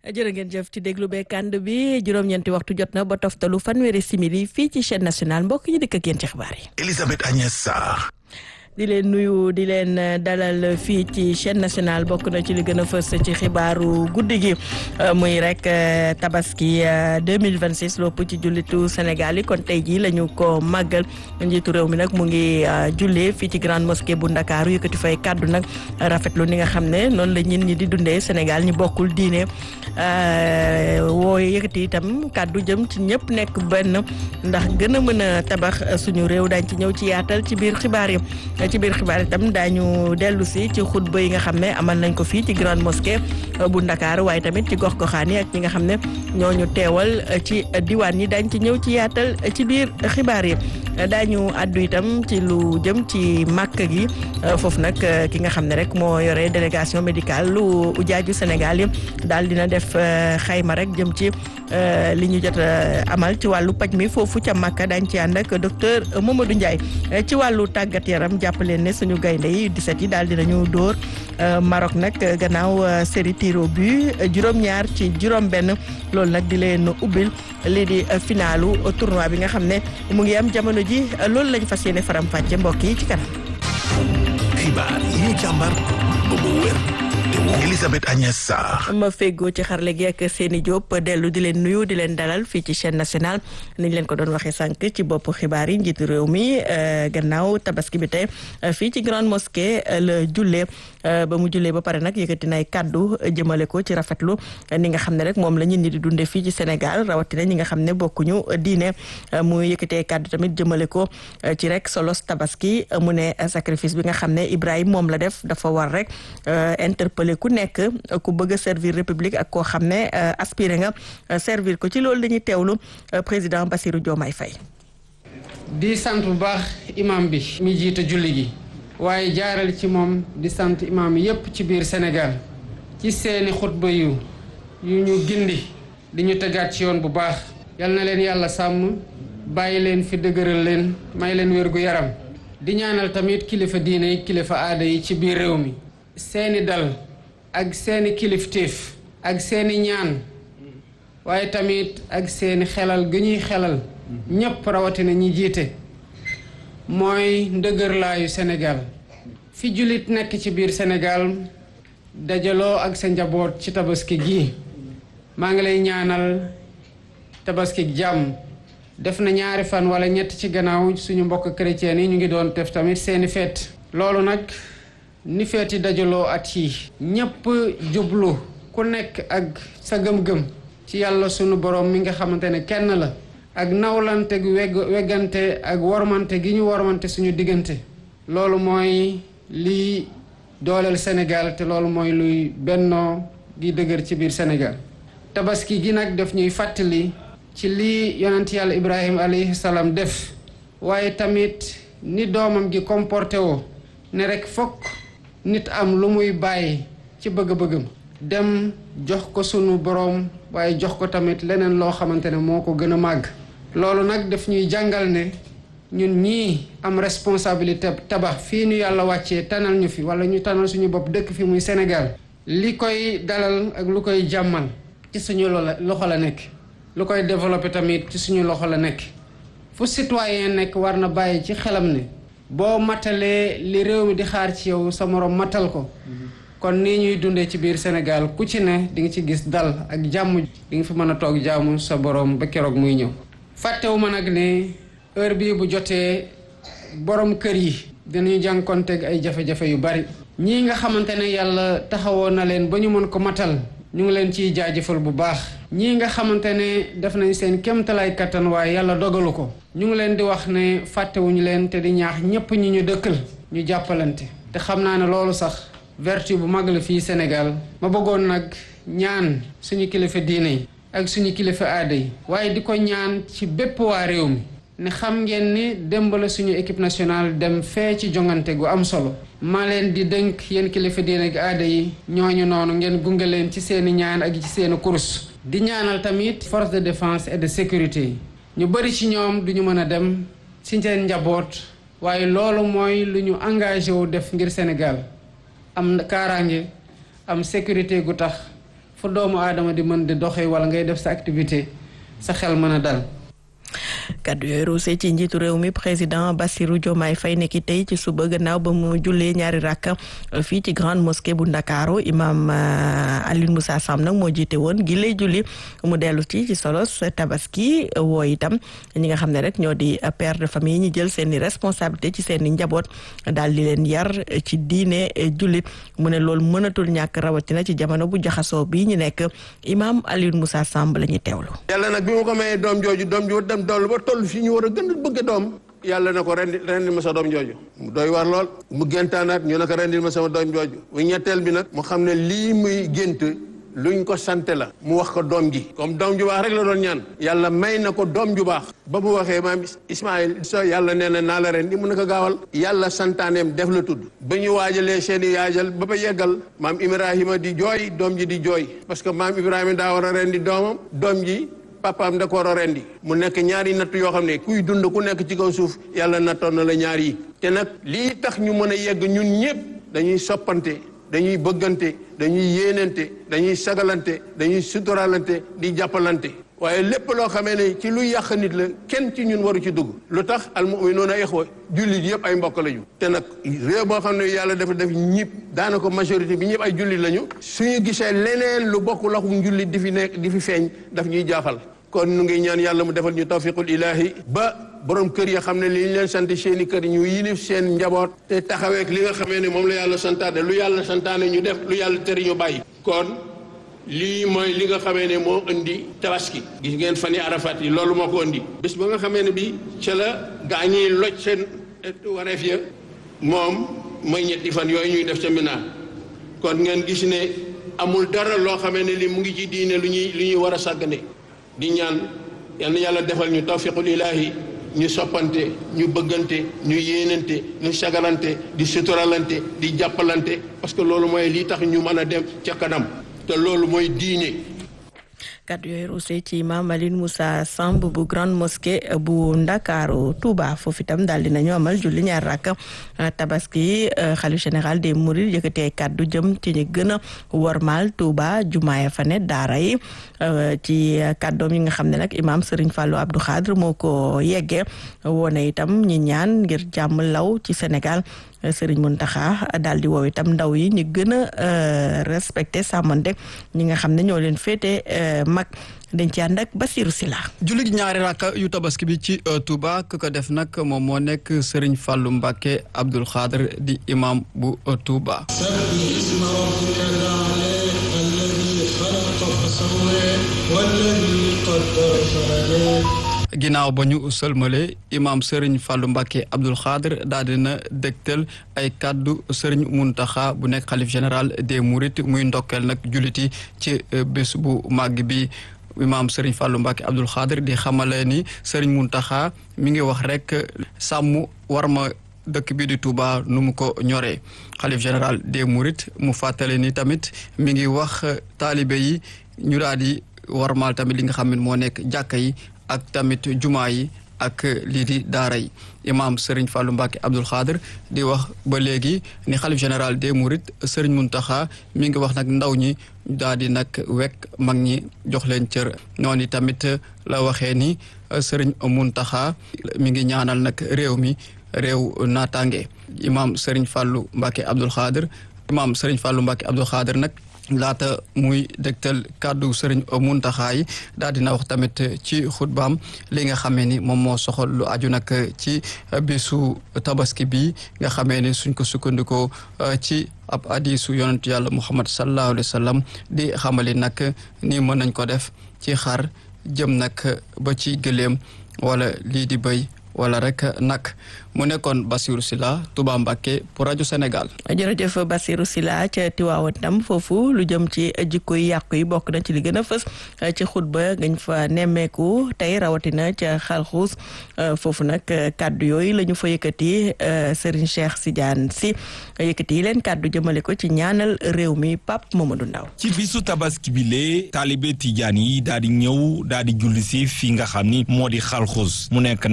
jërë ngeen jëf ci déglu bee kànd bi juróom-ñeenti waxtu jot na ba toftalu fanweeri simili fii ci chaîne nationale mbokk yi dëkk ak yéen ci xibaar yi. Elisabeth Agnès Sarr. di leen nuyu di leen dalal fii ci chaîne nationale bokk na ci li gën a fës ci xibaaru guddi gi muy rek tabaski 2026 lopp ci jullitu Sénégal yi kon tey jii la ñu ko màggal njiitu réew mi nag mu ngi jullee fii ci grande mosquée bu Ndakaaru yëkkati fay kàddu nag rafetlu ni nga xam ne noonu la ñin ñi di dundee Sénégal ñi bokkul diine woo yëkkati itam kàddu jëm ci ñëpp nekk benn ndax gën a mën a tabax suñu réew daañ ci ñëw ci yaatal ci biir xibaar yi ci biir xibaar itam daañu dellu si ci xutba yi nga xam ne amal nañ ko fii ci grande mosquée bu Ndakaaru waaye tamit ci gox goxaan yi ak ñi nga xam ne ñooñu teewal ci diwaan yi daañ ci ñëw ci yaatal ci biir xibaar yi daañu àddu itam ci lu jëm ci màkk gi foofu nag ki nga xam ne rek moo yore délégation médicale lu ujaaju Sénégal yi daal dina def xayma rek jëm ci li ñu jot amal ci wàllu paj mi foofu ca màkka daañ ci ànd ak docteur Mamadou Ndiaye ci wàllu tàggat yaram jàpp leen ne suñu gaynde yi 17 yi daal dinañu dóor Maroc nag gannaaw série tir au but juróom-ñaar ci juróom-benn loolu nag di leen ubbil lii di finalu tournoi bi nga xam ne mu ngi am jamono ji loolu lañ fas yéene faram-fàcce mbokk yi ci kanam. xibaar yi ñu càmbar ba mu wér te wóor Elisabeth Agnès Sarr. ma feggoo ci xarle gi ak Seni Diop dellu di leen nuyu di leen dalal fii ci chaîne nationale niñ leen ko doon waxee sànq ci bopp xibaar yi njiitu réew mi gannaaw tabaski bi tey fii ci grande mosquée la jullee ba mu jullee ba pare nag yëkkati nay kàddu jëmale ko ci rafetlu ni nga xam ne rek moom la ñit ñi di dundee fii ci Sénégal rawatina ñi nga xam ne bokkuñu diine mu yëkkatee kàddu tamit jëmale ko ci rek solos tabaski mu ne sacrifice bi nga xam ne Ibrahima moom la def dafa war rek interpeller ku nekk ku bëgg a servir république ak koo xam ne aspiré nga servir ko ci loolu dañuy teewlu président Bassirou Diomaye Faye di sant bu baax imam bi mi jiite julli gi waaye jaaral ci moom di sant imam yépp ci biir Sénégal ci seeni xutba yu yu ñu gindi di ñu tegaat ci yoon bu baax yal na leen yàlla sàmm bàyyi leen fi dëgëral leen may leen wér gu yaram di ñaanal tamit kilifa diine yi kilifa aada yi ci biir réew mi seeni dal ak seeni kilifteef ak seeni ñaan waaye tamit ak seeni xelal ga ñuy xelal ñépp rawatina ñi jiite mooy ndëgërlaayu Sénégal fi jullit nekk ci biir Sénégal dajaloo ak sa njaboot ci tabaski gi maa ngi lay ñaanal tabaski jàmm def na ñaari fan wala ñett ci gannaaw suñu mbokk chrétien yi ñu ngi doon def tamit seeni feet loolu nag ni feeti dajaloo at yi ñépp jublu ku nekk ak sa gëm-gëm ci yàlla sunu borom mi nga xamante ne kenn la ak nawlante gu wegg weggante ak wormante gi ñu wormante suñu diggante loolu mooy liy dooleel Sénégal te loolu mooy luy bennoo gi dëgër ci biir Sénégal tabaski gi nag daf ñuy fàttali ci lii yonent yàlla Ibrahima alayhi salaam def waaye tamit ni doomam gi comporté woo ne rek fokk nit am lu muy bàyyi ci bëgg-bëggam dem jox ko sunu boroom waaye jox ko tamit leneen loo xamante ne moo ko gën a màgg loolu nag daf ñuy jàngal ne ñun ñii am responsabilité tabax fii ñu yàlla wàccee tanal ñu fi wala ñu tanal suñu bopp dëkk fi muy Sénégal li koy dalal ak lu koy jàmmal ci suñu loxo la nekk lu koy développé tamit ci suñu loxo la nekk fu citoyen nekk war na bàyyi ci xelam ne boo matalee li réew mi di xaar ci yow sa moroom matal ko kon nii ñuy dundee ci biir Sénégal ku ci ne di nga ci gis dal ak jàmm di nga fi mën a toog jaamu sa boroom ba keroog muy ñëw fàttewu ma nag ne heure bii bu jotee borom kër yi dinañu jànkonteeg ay jafe-jafe yu bari ñii nga xamante ne yàlla taxawoon na leen ba ñu mën ko matal ñu ngi leen ciy jaajëfal bu baax ñii nga xamante ne def nañ seen kéemtalaay kattan waaye yàlla dogalu ko ñu ngi leen di wax ne fàttewuñu leen te di ñaax ñépp ñi ñu dëkkal ñu jàppalante te xam naa ne loolu sax vertu bu mag la fii Sénégal ma bëggoon nag ñaan suñu kilifa diine yi ak suñu kilifa aada yi waaye di ko ñaan ci bépp waa réew mi ne xam ngeen ni démb la suñu équipe nationale dem fee ci jongante gu am solo maa leen di dënk yéen kilifa diine ak aada yi ñooñu noonu ngeen gunge leen ci seeni ñaan ak ci seeni kurus di ñaanal tamit force de défense et de sécurité yi ñu bëri ci ñoom duñu mën a dem ci seen njaboot waaye loolu mooy lu ñu engagé wu def ngir Sénégal am kaaraange am sécurité gu tax fu doomu aadama di mën di doxee wala ngay def sa activité sa xel mën a dal kaddu yooyu ruusee ci njiitu réew mi président Bassirou Diomaye Faye nekki tey ci suba gannaaw ba mu jullee ñaari rakka fii ci grande mosquée bu Ndakaaru imam Alioune Moussa Sam nag moo jiite woon gi lay julli mu dellu ci ci solos tabaski woo itam ñi nga xam ne rek ñoo di père de famille ñi jël seen i responsabilité ci seen i njaboot daal di leen yar ci diine jullit mu ne loolu mënatul ñàkk rawatina ci jamono bu jaxasoo bii ñu nekk imam Alioune Moussa Samb la ñuy teewlu. yàlla nag bi ma ko mayee doom jooju doom ju dem dool ba toll fii ñu war a gën a bëgg doom yàlla na ko rendi rendil ma sa doom jooju mu doy war lool mu géntaanaat ñu ne ko rendil ma sama doom jooju bu ñetteel bi nag mu xam ne lii muy gént luñ ko sante la mu wax ko doom ji comme doom ju baax rek la doon ñaan yàlla may na ko doom ju baax ba mu waxee maam Ismaïl so yàlla nee na naa la rendi mu ne ko gaawal yàlla santaaneem def la tudd ba ñu waajalee seen i yaajal ba ba yeggal maam Ibrahima di jooy doom ji di jooy parce que maam Ibrahima daa war a rendi doomam doom ji papaam da ko war a rendi mu nekk ñaari natt yoo xam ne kuy dund ku nekk ci kaw suuf yàlla nattoon na la ñaar yi te nag lii tax ñu mën a yegg ñun ñëpp dañuy soppante dañuy bëggante dañuy yéenante dañuy sagalante dañuy suturalante di jàppalante waaye lépp loo xamee ne ci lu yàq nit la kenn ci ñun waru ci dugg lu tax al mu'minuuna ixwa jullit yëpp ay mbokk lañu te nag réew boo xam ne yàlla dafa def ñëpp daanaka majorité bi ñëpp ay jullit lañu suñu gisee leneen lu bokk laxu njullit di fi nekk di fi feeñ daf ñuy jaaxal kon nu ngi ñaan yàlla mu defal ñu tawfiqul ilaahi ba borom kër ya xam ne li ñu leen sant seeni kër ñu yilif seen njaboot te taxaweek li nga xamee ne moom la yàlla santaane lu yàlla santaane ñu def lu yàlla tere ñu bàyyi kon lii mooy li nga xamee ne moo indi tabaski gis ngeen fan yi arafat yi loolu moo ko indi bés ba nga xamee ne bi ca la gaa ñiy loj seen wareef ya moom mooy ñetti fan yooyu ñuy def ca Mina kon ngeen gis ne amul dara loo xamee ne li mu ngi ci diine lu ñuy lu ñuy war a sàggane di ñaan yal na yàlla defal ñu tawfiqul ilaahi ñu soppante ñu bëggante ñu yéenante ñu sagalante di suturalante di jàppalante parce que loolu mooy lii tax ñu mën a dem ca kanam te loolu mooy diine kaddu yooyu ruusee ci Imam Alioune Moussa Samb bu grande mosquée bu Ndakaaru Touba foofu itam daal dinañu amal julli ñaar rakk tabaski xalif général des Mourides yëkkatee kaddu jëm ci ñi gën a wormaal Touba jumaaya fa ne daara yi ci kaddoom yi nga xam ne nag imam Serigne Fallou Abdou Khadre moo ko yeggee woone itam ñi ñaan ngir jàmm law ci Sénégal Serigne Mountakha daal di woow itam ndaw yi ñu gën a respecté sàmmante ñi nga xam ne ñoo leen féete mag dañ ci ànd ak Basirou Sila jullit ñaari rakka yu tabaski bi ci Touba ku ko def nag moom moo nekk Serigne Fallou Mbacké Abdoul Khadre di imam bu Touba ginnaaw ba ñu sëlmale imaam Serigne Fallou Mbacké Abdoul Khadre daal dina dégtal ay kàddu Serigne Mountakha bu nekk xalif général des Mourides muy ndokkeel nag julliti ci bés bu màgg bi imaam Serigne Fallou Mbacké Abdoul Khadre di xamale ni Serigne Mountakha mi ngi wax rek sàmm war ma dëkk bi di Touba nu mu ko ñoree xalif général des Mourides mu fàttale ni tamit mi ngi wax taalibe yi ñu daal di warmaal tamit li nga xam ne moo nekk jàkka yi ak tamit jumaa yi ak lii di daara yi imaam Serigne Fallou Mbacké Abdoul Khadre di wax ba léegi ni xalif général des Mourides Serigne Mountakha mi ngi wax nag ndaw ñi daal di nag wekk mag ñi jox leen cër noonu tamit la waxee ni Serigne Mountakha mi ngi ñaanal nag réew mi réew naataange imaam Serigne Fallou Mbacké Abdoul Khadre imaam Serigne Fallou Mbacké Abdoul Khadre nag laata muy dégtal kàddu sëriñ Muntaxa yi daal dina wax tamit ci xutbaam li nga xamee ni moom moo soxal lu aju nag ci bésu tabaski bi nga xamee ni suñ ko sukkandikoo ci ab hadiisu yonent yàlla Muhammad sallallahu alayhi wa sallam di xamali nag ni mën nañ ko def ci xar jëm nag ba ci gëléem wala lii di béy wala rek nag mu nekkoon Bassirou Sylla Touba Mbacké pour rajo Sénégal. jërëjëf Bassirou Sylla ca Tiwaawan tam foofu lu jëm ci jikko yi yàqu yi bokk na ci li gën a fës ci xutba ngañ fa nemmeeku tey rawatina ca xalxuus foofu nag kàddu yooyu la ñu fa yëkkati Serigne Cheikh Sidiane Sy yëkkati yi leen kàddu jëmale ko ci ñaanal réew mi Pape Mamadou Ndaw ci bisu tabaski bi lee taalibe Tijaan yi daal di ñëw daal di julli si fi nga xam ni moo di xalxuus mu nekk nag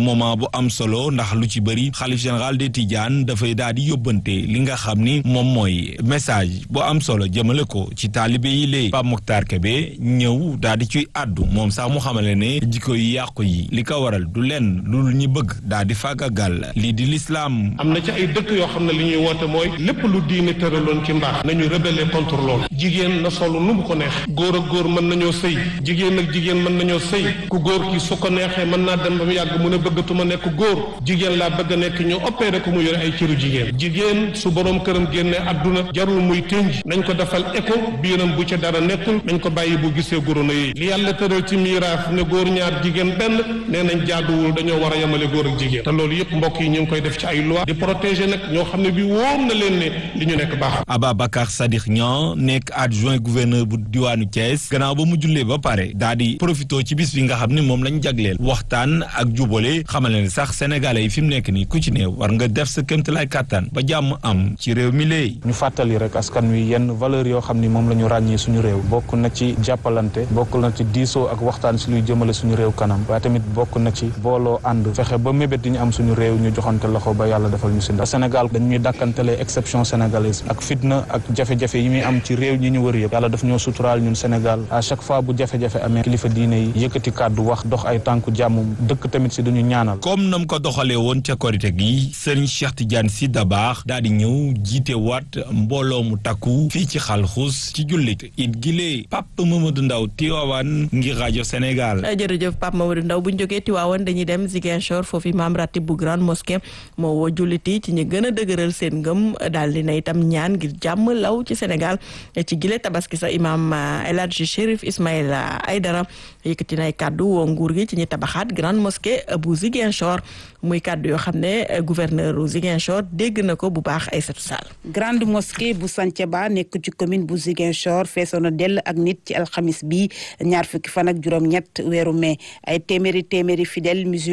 moment bu am solo ndax lu ci bëri xalif général des Tidiane dafay daal di yóbbante li nga xam ni moom mooy message bu am solo jëmale ko ci taalibe yi lée Pape Mokhtar Kébé ñëw daal di ciy àddu moom sax mu xamale ne jikko yu yàqu yi li ko waral du lenn lu ñu bëgg daal di fàggagal lii di lislaam am na ci ay dëkk yoo xam ne li ñuy woote mooy lépp lu diine tëraloon ci mbaax nañu rebeller contre loolu jigéen na solu nu mu ko neex góor ak góor mën nañoo sëy jigéen ak jigéen mën nañoo sëy ku góor ki su ko neexee mën naa dem ba mu yàgg mu ne bëggatuma nekk góor jigéen laa bëgg a nekk ñu opéré ko mu yore ay cëru jigéen jigéen su boroom këram génnee àdduna jarul muy tënj nañ ko defal écho biiram bu ca dara nekkul nañ ko bàyyi bu gisee gorono yi li yàlla tëral ci miiraas ne góor ñaar jigéen benn nee nañ jaaduwul dañoo war a yemale góor ak jigéen te loolu yëpp mbokk yi ñu ngi koy def ci ay loi di protéger nag ñoo xam ne bi wóor na leen ne li ñu nekk baax Ababacar Sadikh Niang nekk adjoint gouverneur bu diwaanu Thiès gannaaw ba mu jullee ba pare daa di profité ci bis bi nga xam ne moom lañ jagleel waxtaan ak jubale xamal ne sax sénégalais yi fi mu nekk nii ku ci ne war nga def sa kéemtalaay kàttan ba jàmm am ci réew mi léegi. ñu fàttali rek askan wi yenn valeur yoo xam ni moom la ñu ràññee suñu réew bokk na ci jàppalante bokk na ci diisoo ak waxtaan si luy jëmale suñu réew kanam waaye tamit bokk na ci booloo ànd fexe ba mébét yi ñu am suñu réew ñu joxante loxo ba yàlla defal ñu si ndax Sénégal dañuy dàkkantelee exception sénégalaise ak fitna ak jafe-jafe yi muy am ci réew ñi ñu wër yëpp yàlla daf ñoo suturaal ñun Sénégal à chaque fois bu jafe-jafe amee kilifa diine yi yëkkati kàddu wax dox ay tànku jàmm dëkk tamit si duñu ñaanal comme nam ko doxalee woon ca korite gi sëriñ Cheikh Tidiane Sy Dabakh daal di ñëw jiite waat mbooloo mu takku fii ci xalxus ci jullit it gilee Pape Mamadou Ndaw Tiwaawan ngir rajo Sénégal jërëjëf Pape Mamadou Ndaw bu ñu jógee Tiwaawan dañuy dem Ziguinchor foofu imam ratib bu grande mosquée moo woo jullit yi ci ñu gën a dëgëral seen ngëm daal di na itam ñaan ngir jàmm law ci Sénégal ci gile tabaski sa imam El Hadji Chérif Ismaïla Aydara yëkkati nay kàddu woo nguur gi ci ñu tabaxaat grande mosquée bu Ziguinchor muy kàddu yoo xam ne gouverneur u Ziguinchor dégg na ko bu baax Aïssatou Sall grande mosquée bu Santhiaba nekk ci commune bu Ziguinchor feesoon na dell ak nit ci alxamis bi ñaar fukki fan ak juróom-ñett weeru mai ay téeméeri téeméeri fidèle musulman